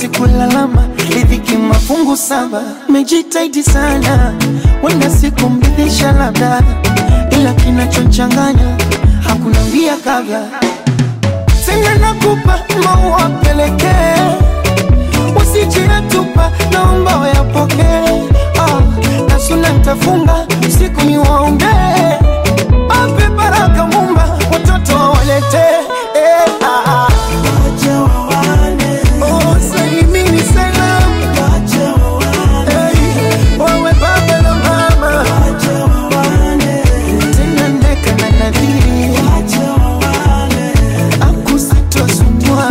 sikulalama ridhiki mafungu saba mejitaidi sana wenda siku mridhisha labda ila kinachochanganya hakuna mbia kabla tena nakupa maua pelekee usijiyatupa naomba wayapokee ah, na suna ntafunga usiku ni waombee ape baraka mumba watoto wawaletee eh, ah, ah. Oh, salimini salamu Hey, wawe baba na mama tena ndeka na nadhiri akusitosumwa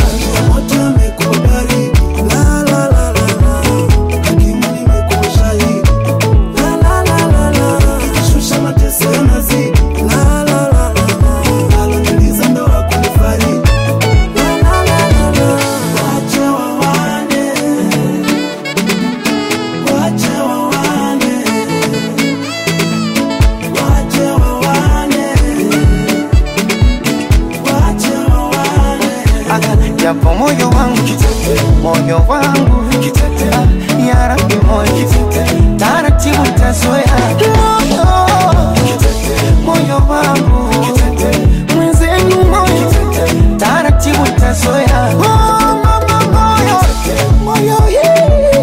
japo moyo wangu moyo wangu Ah, ya Rabbi moyo taratibu ntazoea moyo moyo wangu mwenzenu moyo taratibu ntazoea Oh, mama moyo moyo yeah.